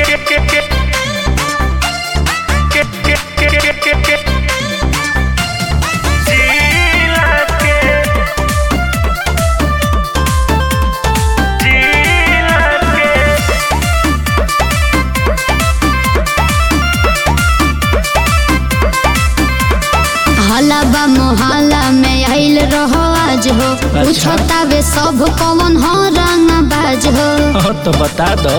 हलाबा मोहल्ला में आइल रहो आज हो पूछतावे सब कौन हो रंग बाज हो हाँ तो बता दो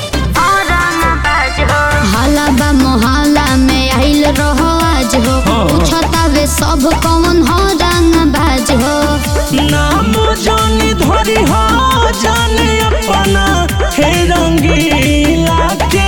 हलाबा मोहल्ला में आइल रहो आज हो हाँ। पूछतावे सब कौन हो रंग बाज हो नाम जानी धरी हो जाने अपना हे रंगीला के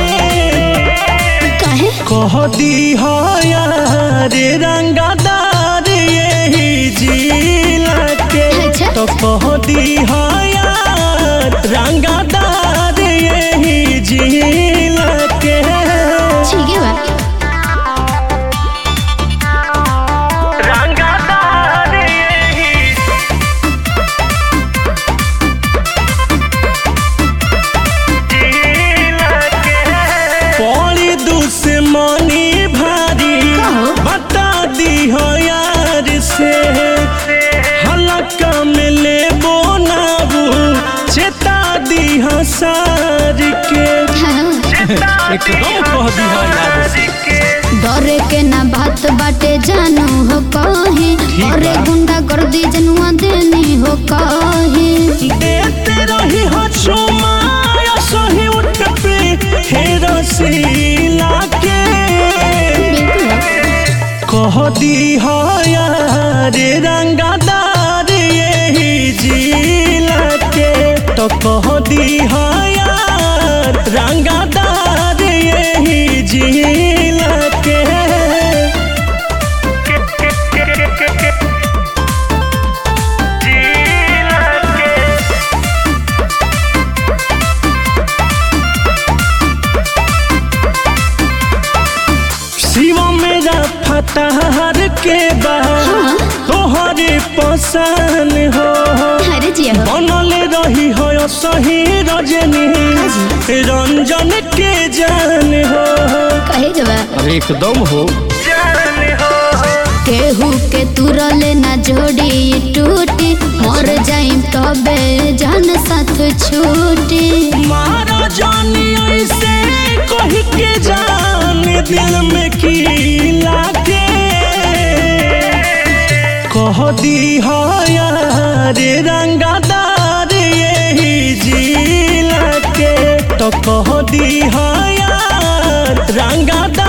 कहे कह दी हो यार रंगदार यही जिला के अच्छा। तो कह दी हो यार रंगदार यही जिला के ठीक है बा रंगदार यही पौड़ी दुश्मनी भारी कहो। बता दी हो यार से हलका में ले बोनाबू चेता दी हो सार के एकदम कह दी हो यार से डरे के ना बात बाटे जानू हो कही ठीक अरे बा। गुंडा कर दी जनुआ देनी हो कही देते रही हो चुमा सही उठ पे हे रसीला के बिल्कुल कह दी हो यार रंगदार यही जिला के तो कह दी हो यार रंगदार यही जिला के शिव मेरा फतहर के बाद तोहरे पसंद हो अरे जी हो बनल रही हो सही रजनी रंजन के जान हो कहे जवा अरे एकदम हो केहू के तुरले ना जोड़ी टूटी मर जाई तबे जान साथ छूटी मारा जानी ऐसे कही के जान दिल में की लागे कह दी हो यार रंगदार यही जिला के तो कह दी हो यार रंगदार